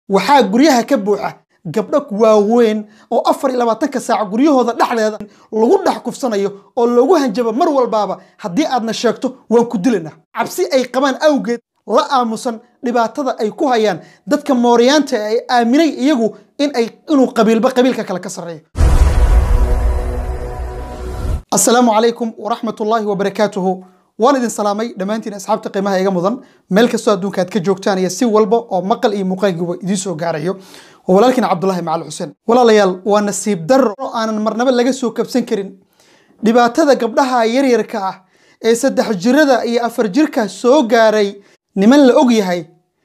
waxaa guryaha ka buuxa gabdho waaweyn oo afar iyo labaatanka saac guryahooda dhexdeeda lagu dhex kufsanayo oo loogu hanjabo mar walbaaba haddii aadna sheegto waan ku dilaynaa cabsi ay qabaan awgeed la aamusan dhibaatada ay ku hayaan dadka mooryaanta ay aaminay iyagu in ay inuu qabiilba qabiilka kale ka sarreeyo asalaamu calaykum waraxmat ullaahi wabarakaatuhu waan idin salaamay dhammaantiin asxaabta qiimaha iga mudan meel kastoo adduunka aad ka joogtaan iyo si walba oo maqal iyo muuqaalkiiba idiin soo gaarayo waa walaalkiin cabdulahi macal xuseen walaalayaal waa nasiib darro oo aanan marnaba laga soo kabsan karin dhibaatada gabdhaha yaryarka ah ee saddex jirada iyo afar jirka soo gaaray niman la og yahay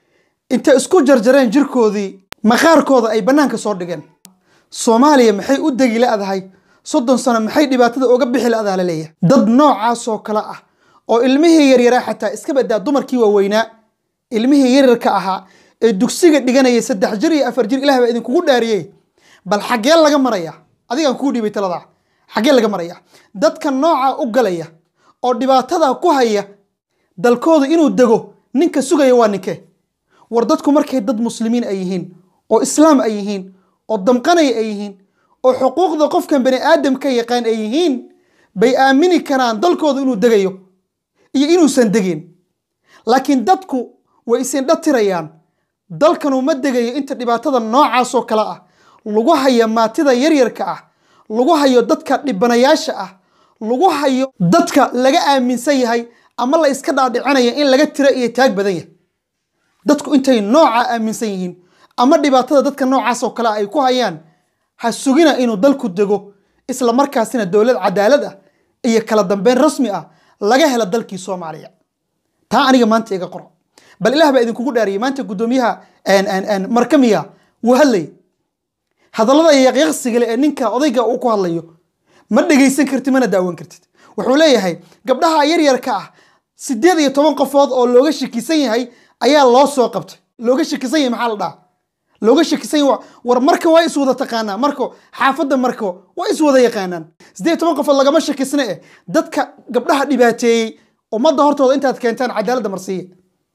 inta isku jarjareen jirkoodii maqaarkooda ay bannaanka soo dhigeen soomaaliya maxay u degi la'dahay soddon sano maxay dhibaatada uga bixi la'daa la leeyahay dad noocaasoo kale ah oo ilmihii yaryaraa xataa iska badaa dumarkii waaweynaa ilmihii yaryarka ahaa ee dugsiga dhiganayay saddex jir iyo afar jir ilah baa idinkugu dhaariyey bal xaggee laga maraya adigaan kuu dhiibay taladaa xaggee laga maraya dadka nooca u galaya oo dhibaatada ku haya dalkooda inuu dego ninka sugaya waa ninkee war dadku markay dad muslimiin ay yihiin oo islaam ay yihiin oo damqanaya ay yihiin oo xuquuqda qofkan bani aadamka yaqaan ay yihiin bay aamini karaan dalkooda inuu degayo iyo inuusan degin laakiin dadku way isindha tirayaan dalkanu ma degayo inta dhibaatada noocaasoo kale ah lagu hayo maatida yaryarka ah lagu hayo dadka dhibanayaasha ah lagu hayo dadka laga aaminsan yahay ama la iska dhaadhicinaya in laga tiro iyo taag badan yahay dadku intay nooca aaminsan yihiin ama dhibaatada dadka noocaasoo kale ay ku hayaan ha sugina inuu dalku dego isla markaasina dowlad cadaalad ah iyo kala dambeyn rasmi ah laga helo dalkii soomaaliya taa aniga maanta iga qoro bal ilaah baa idinkugu dhaariyay maanta guddoomiyaha markamiya wuu hadlay hadallada yaqyaqsigale ee ninka odayga uu ku hadlayo ma dhegaysan kartid mana daawan kartid wuxuu leeyahay gabdhaha yaryarka ah sideed iyo toban qofood oo looga shakisan yahay ayaa loo soo qabtay looga shakisan yahay maxaa la dhaha looga shakisan yahay war marka waa is wada taqaanaa marko xaafadda marko waa is wada yaqaanaan sideed iyo toban qofood lagama shakisna eh dadka gabdhaha dhibaateeyey ummadda hortooda intaad keentaan cadaaladda marsiiya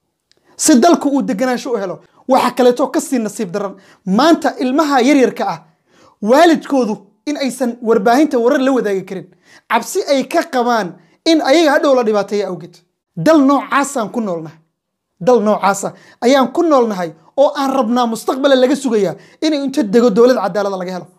si dalku uu deganaansho u helo waxa kaleeto kasii nasiib daran maanta ilmaha yaryarka ah waalidkoodu in aysan warbaahinta warar la wadaagi karin cabsi ay ka qabaan in ayaga hadhow la dhibaateeya awgeed dal noocaasaan ku noolnahay dal noocaasa ayaan ku noolnahay oo aan rabnaa mustaqbala laga sugayaa inay inta dego dowlad cadaalada laga helo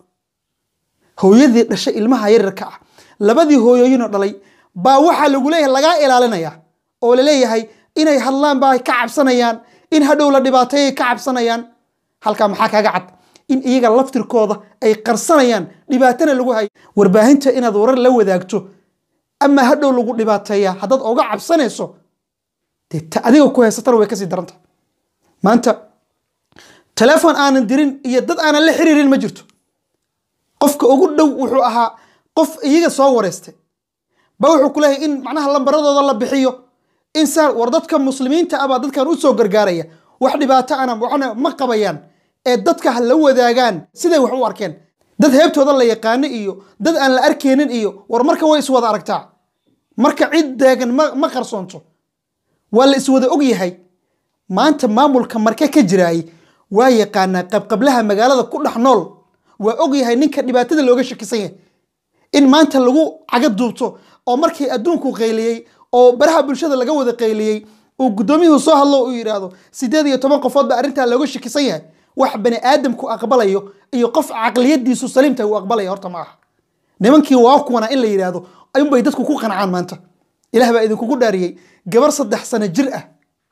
hooyadii dhashay ilmaha yaryarka ah labadii hooyooyinoo dhalay baa waxaa lagu leeyahay lagaa ilaalinaya oo laleeyahay inay hadlaan baa ka cabsanayaan in hadhow la dhibaateeyay ka cabsanayaan halkaa maxaa kaga cad in iyaga laftirkooda ay qarsanayaan dhibaatana lagu hayo warbaahinta inaad warar la wadaagto ama hadhow lagu dhibaateeyaa haddaad oga cabsanayso dee ta adiga ku haysatana way kasii daranta maanta teleefon aanan dirin iyo dad aanan la xiriirin ma jirto qofka ugu dhow wuxuu ahaa qof iyaga soo wareystay ba wuxuu ku leeyahay in macnaha lambaradooda la bixiyo in saa war dadka muslimiinta ah baa dadkan u soo gargaaraya wax dhibaato ana waxna ma qabayaan ee dadka ha la wadaagaan siday wax u arkeen dad heebtooda la yaqaano iyo dad aan la arkeenin iyo war marka way iswada aragtaa marka cid deegan ma qarsoonto waa la iswada og yahay maanta maamulka marke ka jiraay waa yaqaanaa qabqablaha magaalada ku dhex nool waa og yahay ninka dhibaatada looga shakisan yahay in maanta lagu caga duubto oo markii adduunku qayliyey oo baraha bulshada laga wada qayliyey uu guddoomiyuhu soo hadlo uu yidhaahdo sideed iyo toban qofood baa arrintaa looga shakisan yahay wax bani aadamku aqbalayo iyo qof caqliyadiisu saliimtahay uu aqbalaya horta ma aha nimankii waa kuwana in la yidhaahdo ayunbay dadku ku qancaan maanta ilaah baa idinkugu dhaariyey gabar saddex sano jir ah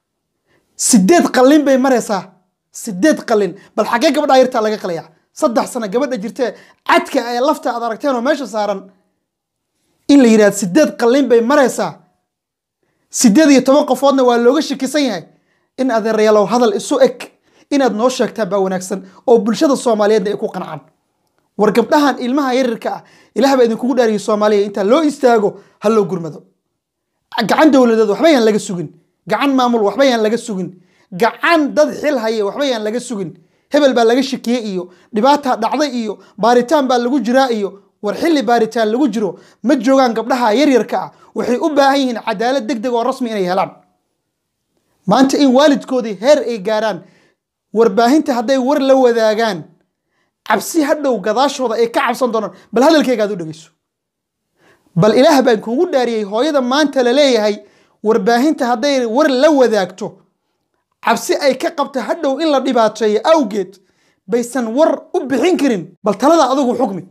sideed qallin bay maraysaa sideed qallin bal xaggee gabadha yartaa laga qalaya saddex sano gabadha jirtee cadka ee lafta aad aragteen oo meesha saaran in la yidhahdo sideed qallin bay maraysaa sideed iyo toban qofoodna waa looga shakisan yahay in adeerayaalow hadal isu eg inaad noo sheegtaa baa wanaagsan oo bulshada soomaaliyeedna ay ku qancaan war gabdhahan ilmaha yaryarka ah ilaah baa idinkugu dhaariyay soomaaliya intaa loo istaago ha loo gurmado gacan dowladeed waxba yaan laga sugin gacan maamul waxba yaan laga sugin gacan dad xil haya waxba yaan laga sugin hebel baa laga shakiyey iyo dhibaataa dhacday iyo baaritaan baa lagu jiraa iyo war xilli baaritaan lagu jiro ma joogaan gabdhaha yaryarka ah waxay u baahan yihiin cadaalad deg deg oo rasmi inay helaan maanta in waalidkoodii heer ay gaaraan warbaahinta hadday war la wadaagaan cabsi hadhow gadaashooda ay ka cabsan doonaan bal hadalkayga aad u dhegeyso bal ilaah baan kuugu dhaariyey hooyada maanta la leeyahay warbaahinta hadday war la wadaagto cabsi ay ka qabta hadhow in la dhibaateeyo awgeed baysan war u bixin karin bal talada adigu xukmi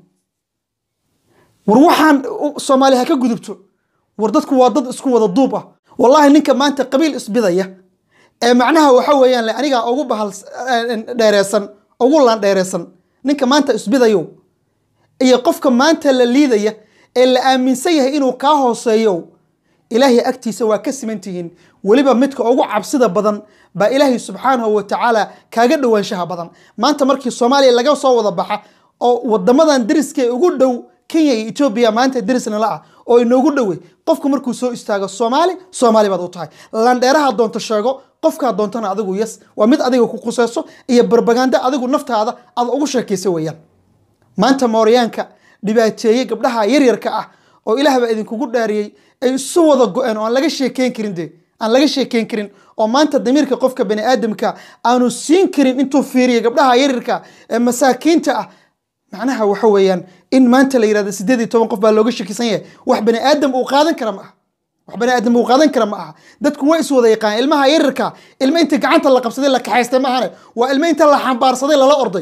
war waxaan soomaali ha ka gudubto war dadku waa dad isku wada duub ah wallaahi ninka maanta qabiil isbidaya ee macnaha waxa weeyaan le anigaa ugu bahal dheereesan ugu laan dheereesan ninka maanta isbidayow iyo qofka maanta la liidaya ee la aaminsan yahay inuu kaa hooseeyo ilaahay agtiisa waa ka siman tihiin weliba midka ugu cabsida badan baa ilaahay subxaanahu wa tacaala kaaga dhowaanshaha badan maanta markii soomaaliya laga soo wada baxa oo wadamadan deriska ee ugu dhow kenya iyo etoobiya maanta derisna la ah oo inoogu dhowe qofku markuu soo istaago soomaali soomaali baad u tahay landheeraha doonto sheego qofkaa doontana adigu yes waa mid adiga ku quseyso iyo barbaganda adigu naftaada aad ugu sheekaysa weeyaan maanta mooryaanka dhibaateeye gabdhaha yaryarka ah oo ilaah baa idinkugu dhaariyey ay isu wada go-een oo aan laga sheekeyn karin de aan laga sheekeyn karin oo maanta damiirka qofka bani aadamka aanu siin karin intuu fiiriyo gabdhaha yaryarka ee masaakiinta ah macnaha waxa weeyaan in maanta la yirahdo sideed iyo toban qof baa looga shakisan yahay wax bani aadam uu qaadan kara ma aha wax bani aadam uu qaadan kara ma aha dadku way is wada yaqaan ilmaha yaryarka ilma inta gacanta la qabsaday la kaxaystay ma ahane waa ilma inta la xambaarsaday lala orday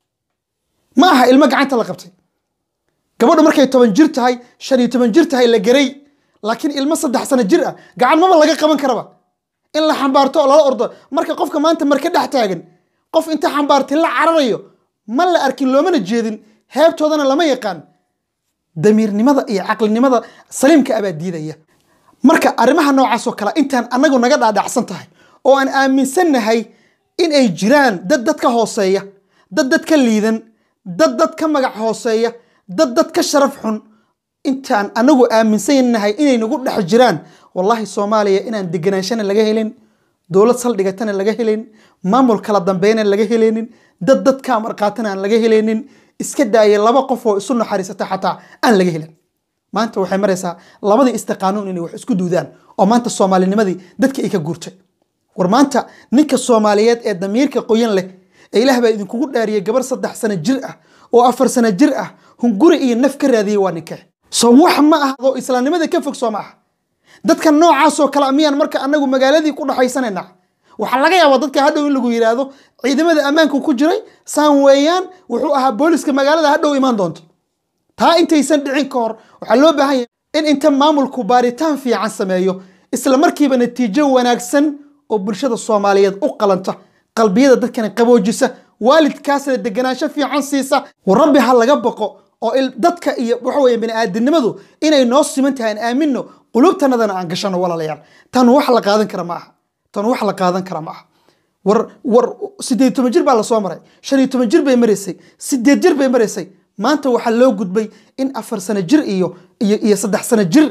ma aha ilmo gacanta la qabtay gabadhu markay toban jir tahay shan iyo toban jir tahay la garay laakiin ilmo saddex sano jir ah gacan maba laga qaban karaba in la xambaarto oo lala ordo marka qofka maanta marka dhex taagan qof inta xambaartay la cararayo ma la arkin loomana jeedin heebtoodana lama yaqaan damiirnimada iyo caqlinimada saliimka abaa diidaya marka arrimaha noocaas oo kale intaan anagu naga dhaadhacsan tahay oo aan aaminsannahay in ay jiraan dad dad ka hooseeya dad dad ka liidan dad dad ka magac hooseeya dad dad ka sharaf xun intaan anagu aaminsannahay inay nagu dhex jiraan wallaahi soomaaliya inaan deganaanshana laga helin dowlad saldhigatana laga helin maamul kala dambeyna laga heleynin dad dadka marqaatana aan laga heleynin iska daaya laba qof oo isu naxariisata xataa aan laga helin maanta waxay maraysaa labadii istiqaanuun inay wax isku duudaan oo maanta soomaalinimadii dadka ay ka guurtay war maanta ninka soomaaliyeed ee damiirka qoyan leh ee ilaah baa idinkugu dhaariyey gabar saddex sano jir ah oo afar sano jir ah hunguri iyo naf ka raadiyey waa ninkee soo wax ma ah oo islaamnimada ka fog soo ma ah dadka noocaasoo kale miyaan marka anagu magaaladii ku dhaxaysanayna waxaa laga yaabaa dadka hadhow in lagu yidhaahdo ciidamada ammaanku ku jiray saan weeyaan wuxuu ahaa booliska magaalada hadhow imaan doonto taa intaysan dhicin ka hor waxaa loo baahan yahay in inta maamulku baaritaan fiican sameeyo isla markiiba natiijo wanaagsan oo bulshada soomaaliyeed u qalanta qalbiyada dadkana qaboojisa waalidkaasna deganaansho fiican siisa war rabbi ha laga baqo oo dadka iyo waxa weeye bani'aadinimadu inay noo siman tahay aan aamino qulubtanadana aan gashano walaalayaal tan wax la qaadan kara ma aha tan wax la qaadan kara ma aha war war sideed toban jir baa lasoo maray shan iyo toban jir bay maraysay sideed jir bay maraysay maanta waxaa loo gudbay in afar sano jir iyo iyo iyo saddex sano jir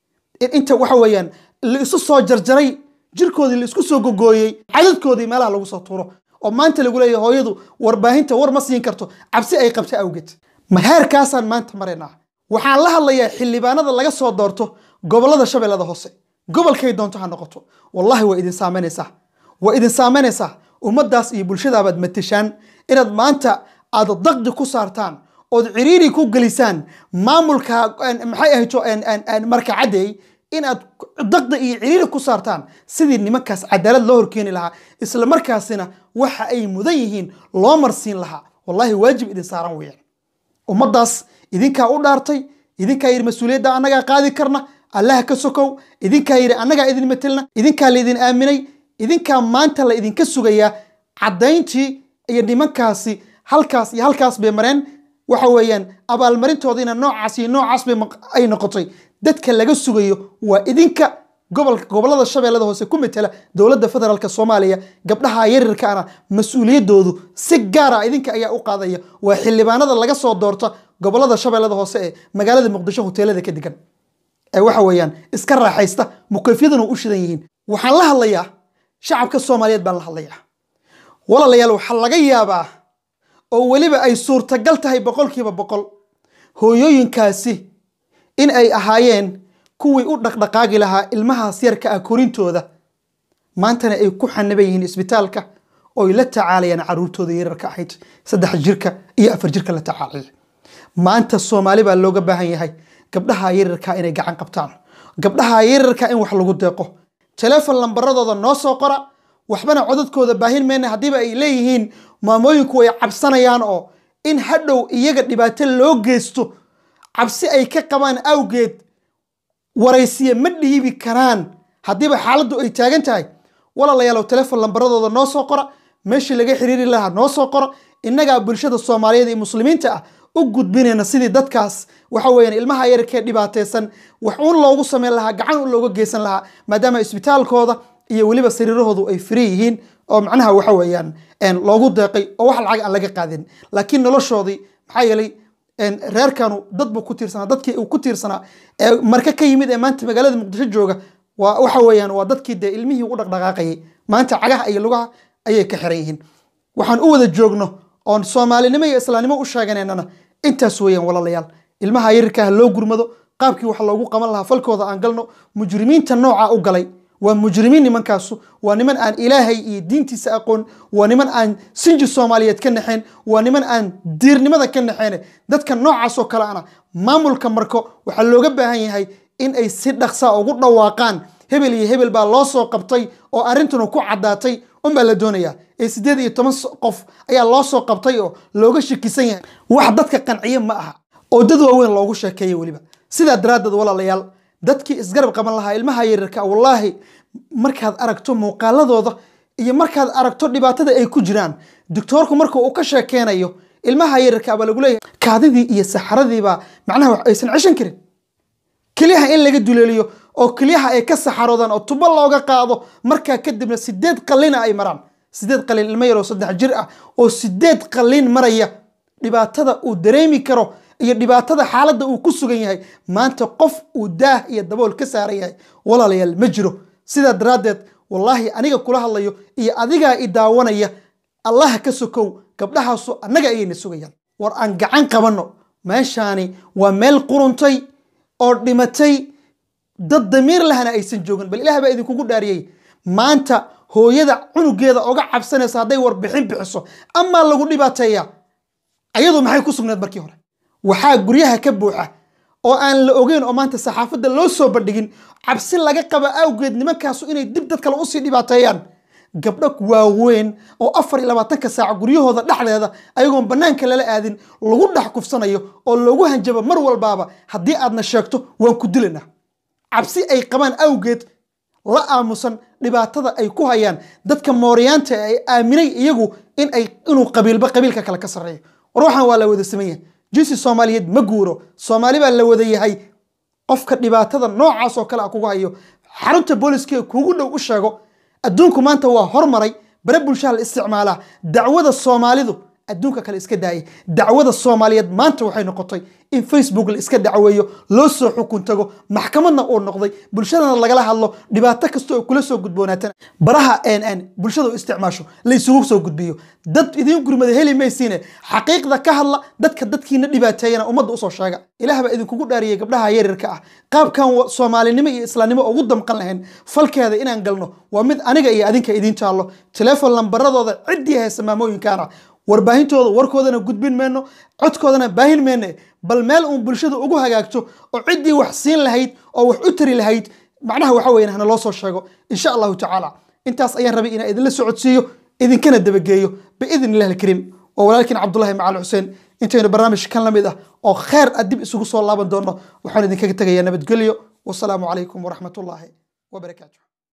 inta waxa weeyaan la isu soo jarjaray jirkoodii la isku soo gogooyey cadadkoodii meelaha lagu soo tuuro oo maanta lagu leeyahay hooyadu warbaahinta war ma siin karto cabsi ay qabta awgeed ma heerkaasaan maanta maraynaa waxaan la hadlayaa xildhibaanada laga soo doorto gobolada shabeellada hoose gobolkay doonto ha noqoto wallahi waa idin saameynaysaa waa idin saameynaysaa ummaddaas iyo bulshadaabaad matashaan inaad maanta aad daqdi ku saartaan ood ciriiri ku gelisaan maamulka maxay ahayto marka caddeey inaad daqdi iyo ciriiri ku saartaan sidii nimankaas cadaalad loo horkeeni lahaa isla markaasina waxa ay mudan yihiin loo marsiin lahaa wallahi waajib idin saaran weeyaan ummaddaas idinkaa u dhaartay idinkaa yidhi mas-uuliyadda annagaa qaadi karna allaha ka sokow idinkaa yidhi annagaa idin matelna idinkaa laydin aaminay idinkaa maanta la idinka sugayaa caddayntii iyo nimankaasi halkaas iyo halkaas bay mareen waxa weeyaan abaalmarintoodiina noocaas iyo noocaas bay ay noqotay dadka laga sugayo waa idinka gobolka gobolada shabeellada hoose ku metela dowladda federaalk soomaaliya gabdhaha yarirkaana mas-uuliyadoodu si gaara idinka ayaa u qaadaya waa xildhibaanada laga soo doorta gobolada shabeellada hoose ee magaalada muqdisho hoteelada ka degan ee waxa weeyaan iska raaxaysta mukayfyaduna u shidan yihiin waxaan la hadlayaa shacabka soomaaliyeed baan la hadlayaa walaalayaal waxaa laga yaabaa oo weliba ay suurtagal tahay boqolkiiba boqol hooyooyinkaasi in ay ahaayeen kuwii u dhaqdhaqaagi lahaa ilmahaas yarka ah korintooda maantana ay ku xaniban yihiin isbitaalka oy la tacaalayaan caruurtooda yararka ahayd saddex jirka iyo afar jirka la tacaalaya maanta soomaali baa looga baahan yahay gabdhaha yararka inay gacan qabtaan gabdhaha yararka in wax lagu deeqo telefon lambaradooda noo soo qora waxbana codadkooda baahin mayna haddiiba ay leeyihiin maamooyinku ay cabsanayaan oo in hadhow iyaga dhibaato loo geysto cabsi ay ka qabaan awgeed waraysiye ma dhiibi karaan haddiiba xaaladdu ay taagan tahay walaalayaalow telefon lambaradooda noo soo qora meeshii laga xiriiri lahaa noo soo qora innagaa bulshada soomaaliyeed iyo muslimiinta ah u gudbinayna sidii dadkaas waxa weeyaan ilmaha yararkee dhibaataysan wax uun loogu sameyn lahaa gacan un looga geysan lahaa maadaama isbitaalkooda iyo weliba sariirahoodu ay firi yihiin oo macnaha waxa weeyaan loogu deeqay oo wax lacag aan laga qaadin laakiin noloshoodii maxaa yeelay reerkanu dad buu ku tiirsanaa dadkii uu ku tiirsanaa ee marka ka yimid ee maanta magaalada muqdisho jooga waa waxa weeyaan waa dadkii dee ilmihii u dhaqdhaqaaqayay maanta cagaha iyo lugaha ayay ka xiran yihiin waxaan u wada joogno oon soomaalinimo iyo islaamnimo u sheeganaynana intaas weeyaan walaalayaal ilmaha yarirka ha loo gurmado qaabkii wax loogu qaban lahaa falkooda aan galno mujrimiinta nooca u galay waa mujrimiin nimankaasu waa niman aan ilaahay iyo diintiisa aqoon waa niman aan sinji soomaaliyeed ka naxeen waa niman aan diirnimada ka naxeen dadka noocaasoo kale ana maamulka marko waxaa looga baahan yahay in ay si dhaqsa ugu dhawaaqaan hebel iyo hebel baa loo soo qabtay oo arrintuna ku caddaatay unbaa la doonayaa ee siddeed iyo toban qof ayaa loo soo qabtay oo looga shakisan yahay wax dadka qanciye ma aha oo dad waaweyn loogu sheekeeya weliba sidaa daraaddeed walaalayaal dadkii isgarab qaban lahaa ilmaha yaryarka wallaahi markaad aragto muuqaaladooda iyo markaad aragto dhibaatada ay ku jiraan doctoorku marka uu ka sheekeynayo ilmaha yaryarka baa lagu leeyahay kaadidii iyo saxaradiibaa macnaha aysan ceshan karin kelyaha in laga duleeliyo oo kelyaha ay ka saxaroodaan oo tubo looga qaado markaa kadibna sideed qalina ay maraan sideed qalin ilmo yaroo saddex jir ah oo sideed qalin maraya dhibaatada uu dareemi karo iyo dhibaatada xaaladda uu ku sugan yahay maanta qof uu daah iyo dabool ka saaran yahay walaalayaal ma jiro sidaa daraaddeed wallaahi aniga kula hadlayo iyo adigaa i daawanaya allaha ka sokow gabdhahaasu annaga ayayna sugayaan war aan gacan qabanno meeshaani waa meel quruntay oo dhimatay dad damiir lahana aysan joogin bal ilaah baa idinkugu dhaariyey maanta hooyada cunugeeda oga cabsanaysa hadday warbixin bixiso amaa lagu dhibaateeya ayadu maxay ku sugnayd markii hore waxaa guryaha ka buuxa oo aan la ogeyn oo maanta saxaafadda loo soo bandhigin cabsi laga qaba awgeed nimankaasu inay dib dad kale usii dhibaateeyaan gabdho waaweyn oo afar iyo labaatanka saac guryahooda dhexdeeda ayagoon bannaanka lala aadin lagu dhex kufsanayo oo loogu hanjabo mar walbaaba haddii aadna sheegto waan ku dilanaa cabsi ay qabaan awgeed la aamusan dhibaatada ay ku hayaan dadka mooriyaanta ay aaminay iyagu in ay inuu qabiilba qabiilka kale ka sarreeyo war waxaan waa la wada sameeya jinsi soomaaliyeed ma guuro soomaali baa la wada yahay qofka dhibaatada noocaas oo kale a kugu hayo xarunta booliska kugu dhow u sheego adduunku maanta waa hormaray bare bulshaha la isticmaalaa dacwada soomaalidu adduunka kale iska daayay dacwada soomaaliyeed maanta waxay noqotay in facebook la iska dacweeyo loo soo xukun tago maxkamadna uu noqday bulshadana lagala hadlo dhibaato kasta oo kula soo gudboonaatana baraha n bulshada u isticmaasho la isugu soo gudbiyo dad idiin gurmada heli maysiine xaqiiqda ka hadla dadka dadkiina dhibaateeyana ummadda usoo sheega ilaah baa idinkugu dhaariyay gabdhaha yaryarka ah qaabkan soomaalinimo iyo islaamnimo ugu damqan lahayn falkeeda inaan galno waa mid aniga iyo adinka idiin taallo telefon lambaradooda ciddii haysa maamooyinkaana warbaahintooda warkoodana gudbin mayno codkoodana baahin mayne bal meel uun bulshada ugu hagaagto oo ciddii wax siin lahayd oo wax u tari lahayd macnaha waxa weyan hana loo soo sheego insha allahu tacaala intaas ayaan rabay inaan idinla socodsiiyo idinkana dabageeyo biidn illah alkariim oo walaalkiin cabdullahi macal xuseen intaynu barnaamij kan la mid ah oo kheer a dib isugu soo laaban doono waxaan idinkaga tegayaa nabadgelyo wasalaamu calaykum waraxmat ullaahi wabarakaatu